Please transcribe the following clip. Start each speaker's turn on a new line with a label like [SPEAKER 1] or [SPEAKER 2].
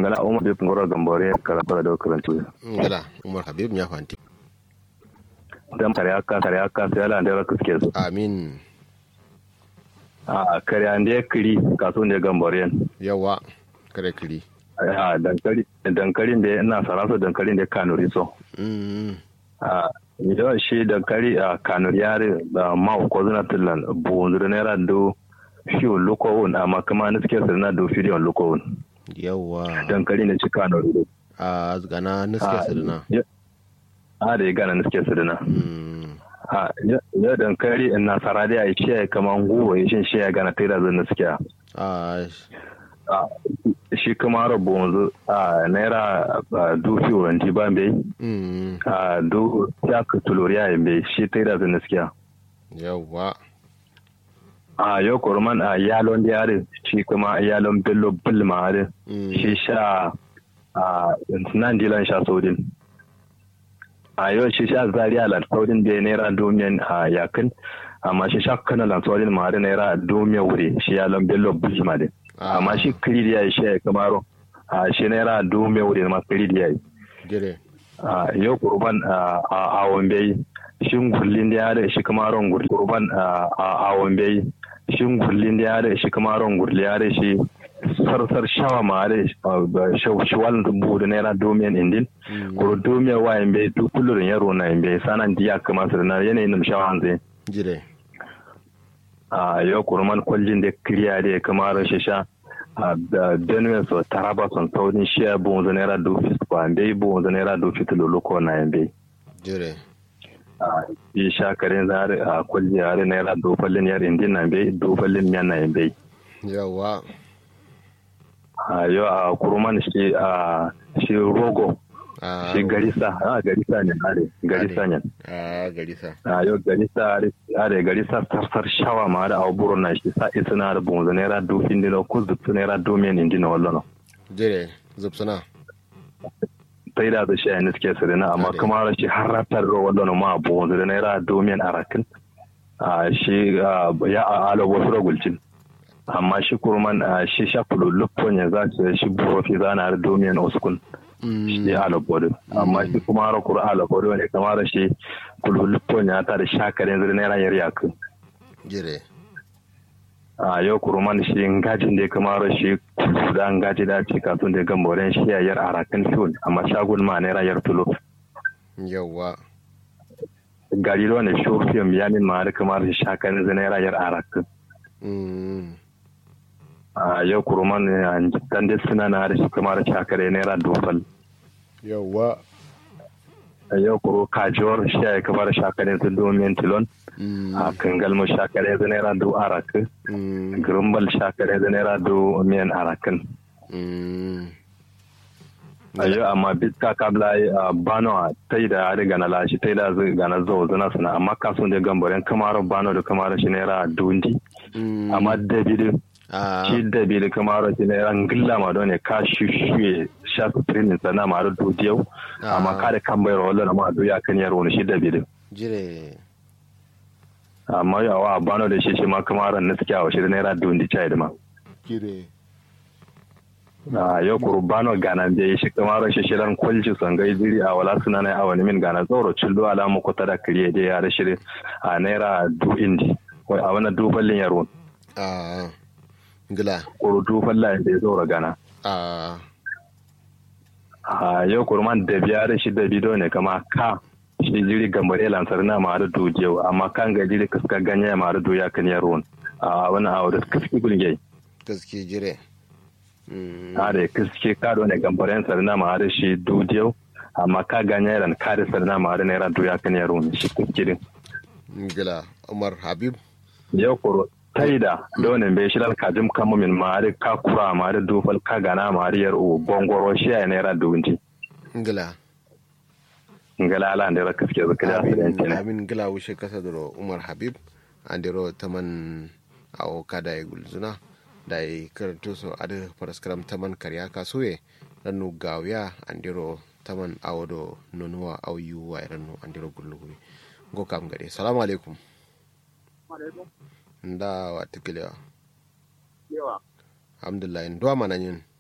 [SPEAKER 1] ngala umar bi ngoro gambore kala kala do karantu
[SPEAKER 2] ngala umar habib ya fanti
[SPEAKER 1] dan kare aka kare aka sai ala da kuske su
[SPEAKER 2] amin
[SPEAKER 1] a kare ande kiri kaso ne gambore
[SPEAKER 2] yawa kare kiri
[SPEAKER 1] a dankali dankalin da ina sarasa dankalin da kanuri so
[SPEAKER 2] mm
[SPEAKER 1] a yawa shi dankali a kanuri yare da ma ko zuna tillan bonzure naira do fiyo lokowun amma kuma na suke sirna do fiyo lokowun
[SPEAKER 2] yawa
[SPEAKER 1] dankali ne ci kanuri
[SPEAKER 2] a gana niske sirna
[SPEAKER 1] a da ya gana na suke sirna
[SPEAKER 2] mm
[SPEAKER 1] a ya dankali in nasara da ya ce kaman guwa ya shin shi ya gana tera zan na suke
[SPEAKER 2] a
[SPEAKER 1] a shi kuma rabu wanzu a naira a dufi wanti ba bai
[SPEAKER 2] mm
[SPEAKER 1] a do ya ka tuloriya ya bai shi tera zan na suke
[SPEAKER 2] yawa
[SPEAKER 1] a yau kurman a yalon yare shi kuma yalon bello bulma yare
[SPEAKER 2] mm
[SPEAKER 1] shi sha a nan dilan sha saudin a yau shi sha zaria lan saudin da naira domin a yakin amma shi sha kana lan saudin ma da naira domin wuri shi yalon bello bulma din amma shi kiri da yayi shi ya kamaro a shi naira domin wuri ma kiri da yayi
[SPEAKER 2] dire
[SPEAKER 1] a yau kurban a a wambe shin gullin da yare shi kamaron gurli kurban a a wambe shin gullin da yare shi kamaron gurli yare shi sarsar shawa ma yare shawal budu naira domin indin kuro domin wa yambe duk kullun yaro na yambe sanan diya kama su na yanayin nim shawa zai
[SPEAKER 2] dire
[SPEAKER 1] a yau kurman kwallin da kiriya da kamar shi sha a benue so taraba son saudin shi ya bonzo naira do fit kwa mbe bonzo naira do fit loloko na yambe
[SPEAKER 2] dire
[SPEAKER 1] yi shakarin zare a kwalli yare naira dofallin yar indin na bai dofallin miyan na bai
[SPEAKER 2] yawa
[SPEAKER 1] a yau a kurman shi a shi rogo
[SPEAKER 2] a
[SPEAKER 1] shi garisa a garisa ne are garisa ne
[SPEAKER 2] a garisa
[SPEAKER 1] a yau garisa are are garisa sarsar shawa ma da aburo na shi sa isa na da bonzo naira dofin dino ko zubtu naira domin indin wallo
[SPEAKER 2] dire zubsuna
[SPEAKER 1] sai da da shi a suke su na amma
[SPEAKER 2] Ade.
[SPEAKER 1] kuma shi har ratar da wallo ma bonzo da naira domin arakin a shi a, ya a alo wasu ragulcin amma shi kurman a shi sha kululuffon ya za su shi burofi za na domin oskun
[SPEAKER 2] mm
[SPEAKER 1] shi alo bodo amma shi kuma har kura alo bodo ne kamar shi kululuffon ya ta da shakarin zai naira yar yakin
[SPEAKER 2] dire
[SPEAKER 1] a yau kurman shi ngajin da kamar shi kulu da ngaji da ci kasun da gamboren shi ya yar arakin fiyon amma shagun ma naira yar tulo
[SPEAKER 2] yawa
[SPEAKER 1] gari da wani shofiyan yamin ma har kamar shi shakarin zai naira yar arakin
[SPEAKER 2] mm
[SPEAKER 1] a yau kurman dan da suna na da shi kamar shakarin naira dofal
[SPEAKER 2] yawa
[SPEAKER 1] a yau kuro kajiwar shi ya kamar shakarin su domin tilon
[SPEAKER 2] mm
[SPEAKER 1] a kangal mu shakarin zai naira do arakin
[SPEAKER 2] mm
[SPEAKER 1] grimbal shakarin zai naira do miyan arakin
[SPEAKER 2] mm
[SPEAKER 1] a yau amma bitka kabla a bano a tai da ya riga na lashi tai da zai gana zo zana suna amma kasun da gambarin kamar bano da kamar shi naira dundi
[SPEAKER 2] mm
[SPEAKER 1] amma dabidu
[SPEAKER 2] a
[SPEAKER 1] shi dabidu kamar shi naira ngilla ma don ne ka shushuye sha su training sana ma da dudiyau amma ka da kan bayar wallan ma do ya kan yaro ne shi dabidu
[SPEAKER 2] jire
[SPEAKER 1] amma yawa a bano da shi shi ma kamar na suke a shi da naira dundi chai da ma
[SPEAKER 2] jire
[SPEAKER 1] a yau kuru bano gana da shi kamar shi shi ran kwalci sangai jiri a wala suna na awani min gana tsoro cillo alamu ko tada kiriye da ya rashi a naira du indi wai a wani duballin yaro
[SPEAKER 2] a ngila
[SPEAKER 1] kuru duballin da ya tsoro gana
[SPEAKER 2] a
[SPEAKER 1] a yau kuru man da biya da shi da bido ne kama ka shi jiri gambare lansar na ma da dujiyau amma kan ga jiri kaska ganye ma da duya kan yaro a wani awo da kaski gulge
[SPEAKER 2] gaske jire mm
[SPEAKER 1] a da kaske ka da wani gambaren sarna ma da shi dujiyau amma ka ganye ran ka da sarna ma da naira duya kan yaro shi kaskirin
[SPEAKER 2] ngila umar habib
[SPEAKER 1] yau kuro taida donin bai shirar kajim kama min mari ka kura mari dufal ka gana mari yar u bongoro shi ya naira dunji
[SPEAKER 2] ngila
[SPEAKER 1] ngala ala da raka suke zaka da su
[SPEAKER 2] amin
[SPEAKER 1] yanci ne
[SPEAKER 2] amin ngila wushe kasa doro umar habib andiro taman awo kada e gulzuna da e karanto so ada paraskaram taman karya kasuye rannu gawya andiro taman awo do nonuwa aw yuwa rannu andiro gullugubi go kam gade salamu alaikum nda wa tikiliwa
[SPEAKER 3] yawa
[SPEAKER 2] alhamdulillah ndo mana nyin